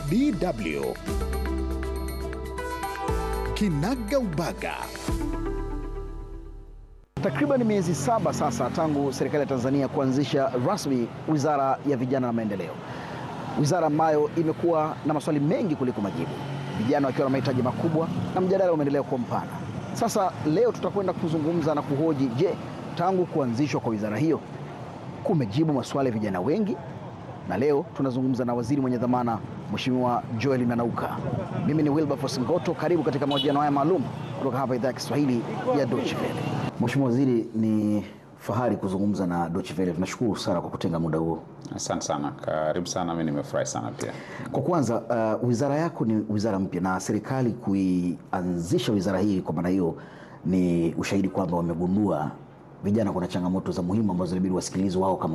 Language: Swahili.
DW Kinaga Ubaga. Takriban miezi saba sasa tangu serikali ya Tanzania kuanzisha rasmi Wizara ya Vijana na Maendeleo, wizara ambayo imekuwa na maswali mengi kuliko majibu, vijana wakiwa na mahitaji makubwa na mjadala umeendelea kuwa mpana. Sasa leo tutakwenda kuzungumza na kuhoji, je, tangu kuanzishwa kwa wizara hiyo kumejibu maswali ya vijana wengi? Na leo tunazungumza na waziri mwenye dhamana Mheshimiwa Joel Nanauka. Mimi ni Wilberforce Ngoto, karibu katika mahojiano haya maalum kutoka hapa idhaa ya Kiswahili ya Deutsche Welle. Mheshimiwa Waziri, ni fahari kuzungumza na Deutsche Welle. Tunashukuru sana kwa kutenga muda huo. Asante sana, karibu sana. Mimi nimefurahi sana pia. Kwa kwanza, uh, wizara yako ni wizara mpya na serikali kuianzisha wizara hii, kwa maana hiyo ni ushahidi kwamba wamegundua vijana kuna changamoto za muhimu ambazo inabidi wasikilizwe wao kama